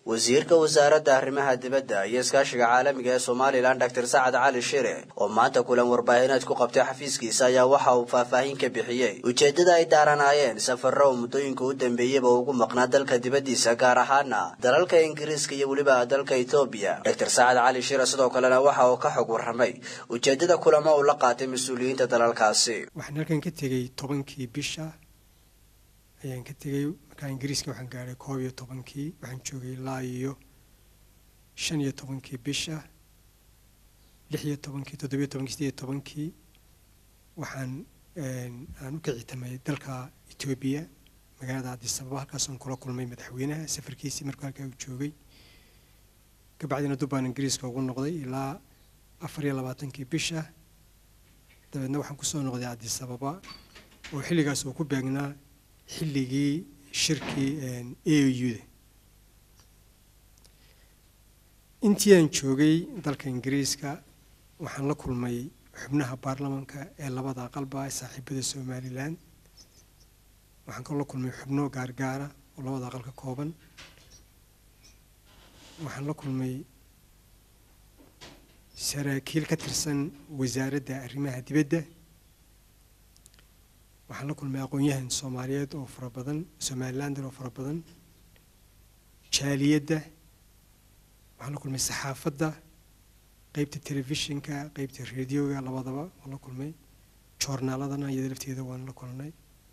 wasiirka wasaaradda arrimaha dibadda iyo iskaashiga caalamiga ee somalilan doctor sacad cali shire oo maanta kulan warbaahineed ku qabtay xafiiskiisa ayaa waxa uu faahfaahin ka bixiyey ujeeddada ay daaranaayeen safarro oo muddooyinka u dambeeyeyba ugu maqnaa dalka dibaddiisa gaar ahaana dalalka ingiriiska iyo weliba dalka etoobiya doctor sacad cali shire sidoo kalena waxa uu ka xog warramay ujeeddada kulamo uu la qaatay mas-uuliyiinta dalalkaasi waxaan halkan ka tegey tobankii bisha ayaan ka tegey markaa ingiriiska waxaan gaadhay koob iyo tobankii waxaan joogay ilaa iyo shan iyo tobankii bisha lix iyo tobankii toddobiyo tobankii sideed iyo tobankii waxaan aan u kicitamay dalka etoobiya magaalada addisababa halkaasaan kula kulmay madaxweynaha safarkiisii markuu halkaa uu joogay kabacdina dubbaan ingiriiska ugu noqday ilaa afar iyo labaatankii bisha dabeedna waxaan kusoo noqday addisababa oo xilligaas uu ku beegnaa xilligii shirkii a u-da intii aan joogay dalka ingiriiska waxaan la kulmay xubnaha baarlamanka ee labada aqalba ee saaxiibada somalilan waxaan kaloo la kulmay xubno gaargaara oo labada aqal ka kooban waxaan la kulmay saraakiil ka tirsan wasaaradda arrimaha dibadda waxaan la kulmay aqoon-yahan soomaaliyeed oo fara badan somalilander oo fara badan jaaliyadda waxaan la kulmay saxaafadda qeybta telefishinka qeybta radioga labadaba waan la kulmay joornaaladana iyada lafteeda waan la kulnay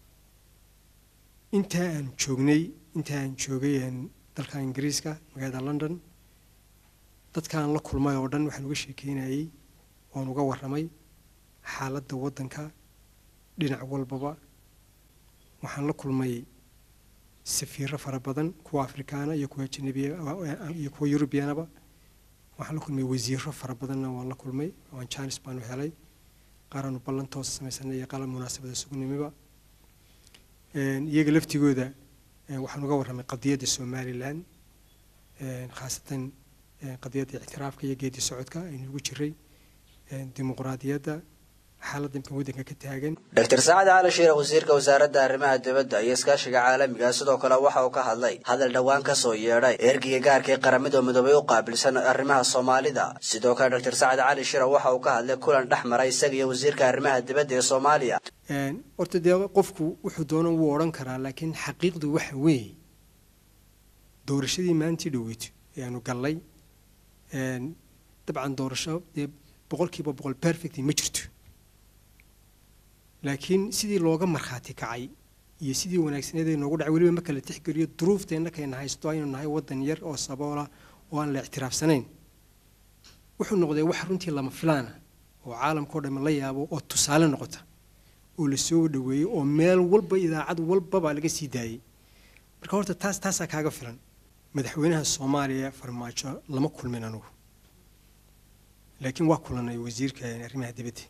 intaa aan joognay intaa aan joogay dalka ingiriiska magaalada london dadkaan la kulmay oo dhan waxaan uga sheekeynayay waan uga warramay xaaladda waddanka dhinac walbaba waxaan la kulmay safiiro fara badan kuwa afrikaana iyo kuwa ajanabiya iyo kuwa yurubiyanaba waxaan la kulmay wasiiro fara badanna waan la kulmay waan jaanis baanu helay qaaraanu ballantoos samaysanay iyo qalab munaasabada sugnimiba iyaga laftigooda waxaan uga warramay qadiyadda somalilan khaasatan qadiyadda ictiraafka iyo geedi socodka aynu ugu jiray dimuqraadiyadda xaaladda imkan waddanka ka taagan doctor sacad cali shiire wasiirka wasaaradda arrimaha dibadda iyo iskaashiga caalamiga sidoo kale waxa uu ka hadlay hadal dhowaan ka soo yeedhay ergiga gaarka ee qaramada midoobay u qaabilsan arrimaha soomaalida sidoo kale doctor sacad cali shiire waxa uu ka hadlay kulan dhex maray isaga iyo wasiirka arrimaha dibadda ee soomaaliya horta dee qofku wuxuu doono wuu odhan karaa laakiin xaqiiqdu waxa weeye doorashadii maantii dhoweyto ee aanu gallay dabcan doorasho dee boqolkiiba boqol perfect ma jirto laakiin sidii looga markhaati kacay iyo sidii wanaagsaneed ee noogu dhacay weliba marka la tixgeliyo duruufteenna kayna haysto aynu nahay waddan yar oo saboola oo aan la ictiraafsanayn wuxuu noqday wax runtii lama filaana oo caalamkao dhamme la yaabo oo tusaale noqota oo la soo dhaweeyey oo meel walba idaacad walbaba laga sii daayey marka horta taas taasaa kaaga filan madaxweynaha soomaaliya farmaajo lama kulmin anugu laakiin waa kulanay wasiirka arrimaha dibadda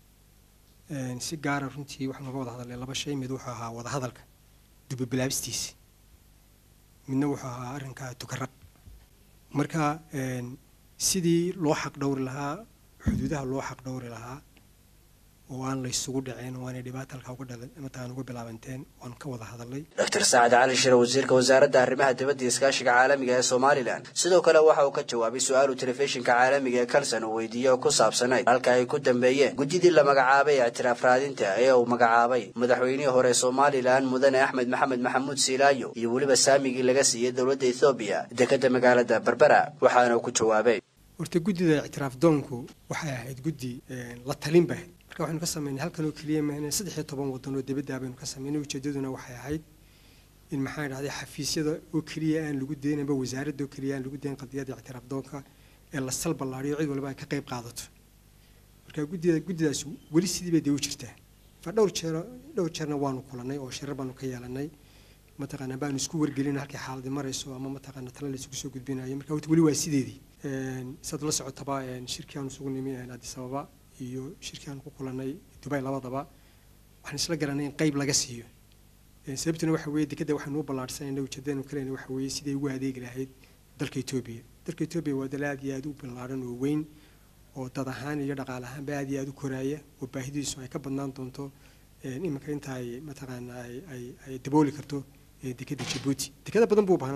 si gaara runtii waxaan uga wada hadalnay laba shay mid wuxuu ahaa wadahadalka dubabilaabistiisi midna wuxuu ahaa arrinka tukaraq marka sidii loo xaq dhowri lahaa xuduudaha loo xaq dhowri lahaa oo aan la isugu dhaceen oo aanay dhibaata halkaa uga dhalan mataan uga bilaabanteen waan ka wada hadalnay doctor sacad cali shire wasiirka wasaaradda arrimaha dibadda iyo iskaashiga caalamiga ee somalilan sidoo kale waxa uu ka jawaabay su-aalu telefishinka caalamiga ee kalson uu weydiiyey oo ku saabsanayd halka ay ku dambeeyeen guddidii la magacaabay ictiraaf raadinta ee uu magacaabay madaxweynihii hore somalilan mudane axmed maxamed maxamuud siilaayo iyo weliba saamigii laga siiyey dowladda ethoobiya dekadda magaalada berbera waxaana uu ku jawaabay horta guddida ictiraaf doonku waxay ahayd guddi la talin ba ahayd marka waxaynu ka sameynay halkan oo keliya mahne saddex iyo toban waddan oo dibadda baynu ka sameynay ujeeddaduna waxay ahayd in maxaa dhahday xafiisyada oo keliya aan lagu dayn amba wasaaradda oo keliya aan lagu dayn qadiyadda ictiraaf doonka ee la sal ballaariyo cid walba ay ka qayb qaadato marka guddida guddidaas weli sidii bay dee u jirtaa fa dhowr jeer dhowr jeerna waanu kulannay oo shirar baanu ka yeelanay mataqaanaa baanu isku wargelin halkay xaaladii marayso ama mataqaana tala la isugu soo gudbinayo marka horta weli waa sideedii saad la socotaba shirkii aan isugu nimi addis ababa iyo shirkii aan ku kulannay dubay labadaba waxaan isla garanay in qayb laga siiyo sababtuna waxa weeye dekadda waxaanu u ballaarhsanayna ujeedadeenu kalena waxa weeye siday ugu adeegi lahayd dalka etoobiya dalka etoobiya waa dal aad iyo aad u ballaadhan oo weyn oo dad ahaan iyo dhaqaale ahaanba aad iyo aad u koraaya oo baahidiisu ay ka badnaan doonto iminka inta ay mataqaana ay ay ay dabooli karto dekadda jabuuti dekada badan buu u baahnaan doonaa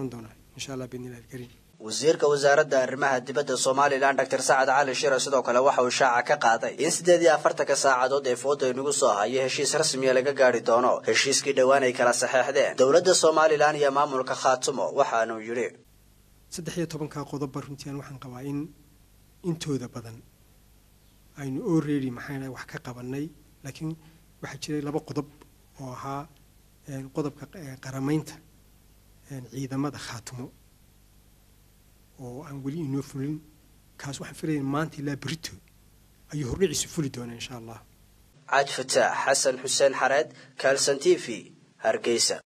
insha allah biidnillahi alkariim wasiirka wasaaradda arrimaha dibadda somalilan doctor sacad cali shire sidoo kale waxa uu shaaca ka qaaday in siddeed iyo afartanka saacadood ee fooda inagu soo hayo heshiis rasmiya laga gaari doono heshiiskii dhowaan ay kala saxeexdeen dowladda somalilan iyo maamulka khaatumo waxaanuu yidhi saddex iyo tobankaa qodobba runtiian waxaan qabaa in intooda badan aynu already maxaa wax ka qabanay laakiin waxaa jiray laba qodob oo ahaa qodobka qaramaynta ciidamada khaatumo oo aan weli inoo fulin kaas waxaan filayaa maanta ilaa berito ayuu hordhiciisu fuli doonaa insha allah cad fataax xasan xuseen xareed kaalsan t v hargeysa